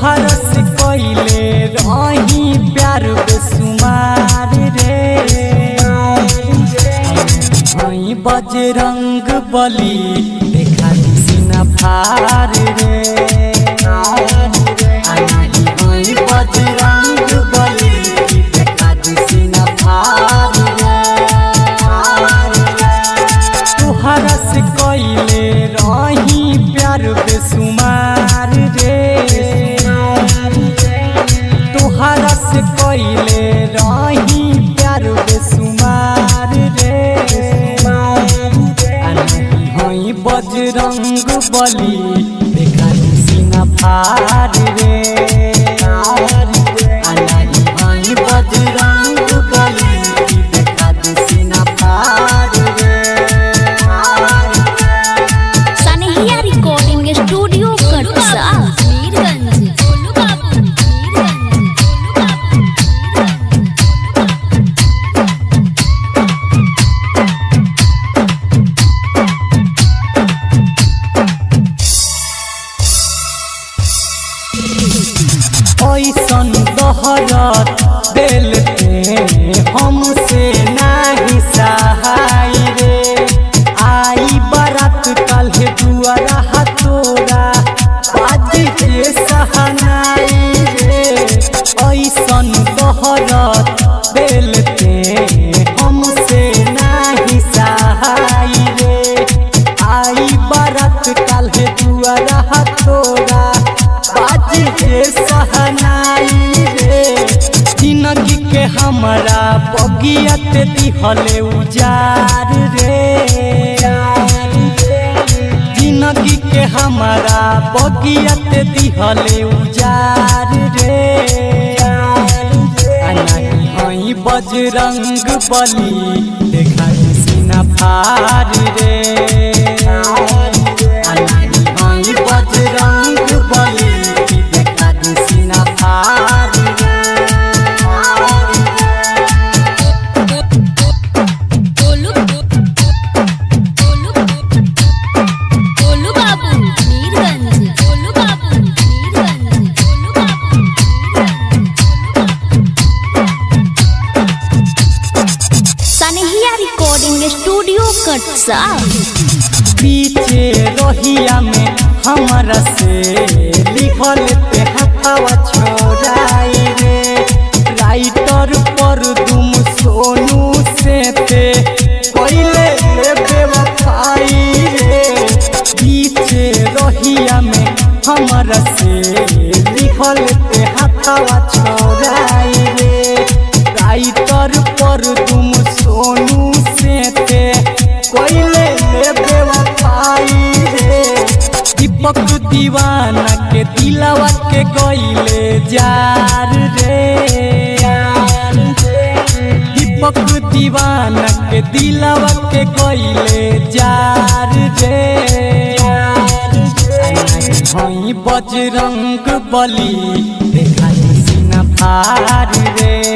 तुहर से कइले रही प्यार बेसुमार रे हई बजरंग बली देखा सीना फार रे हई बजरंग बली देखा सीना फार रे तुहरा से कइले रही प्यार बेसुमार रे तुहरा से कइले रही प्यार बेसुमार रे हई बजरंग बली देखा सीना फार रे हई बजरंग बली देखा सीना फार रे सनहिया रिकॉर्डिंग स्टूडियो कटसा मीरगंज गोलू बाबू मीरगंज गोलू बाबू ऐसन दहरत दिल पे हमसे नाही सहाय रे आई बारात कल दुआरा हतोरा बाज के सहनाई रे ऐसन दहरत दिल पे हमसे नाही सहाय रे आई बारात कल दुआरा हतोरा बाज के सहनाई रे जिंदगी के हमरा बगियत दिहले उजार रे जिंदगी के हमरा बगियत दिहले उजार रे आ नहीं हई बजरंग बली देखा सीना फार रे आ नहीं हई बजरंग बली देखा सीना फार रे गोलू गोलू गोलू बाबू मीरगंज गोलू बाबू मीरगंज गोलू बाबू मीरगंज सनहिया रिकॉर्डिंग स्टूडियो कटसा पीछे रोहिया में हमरा से लिखल पे हथवा छोड़ाई रे राइटर पर तुम सोनू से ते पहले ले बेवफाई रे पीछे रोहिया में हमरा से लिखल पे हथवा छोड़ाई रे राइटर पर तुम सोनू से ते कोइले ले बेवफाई रे दीपक दीवाना के दिलावा के गइले जार रे दीपक दीवाना के दिलावा के गइले जार रे हई बजरंग बली देखा सीना फार रे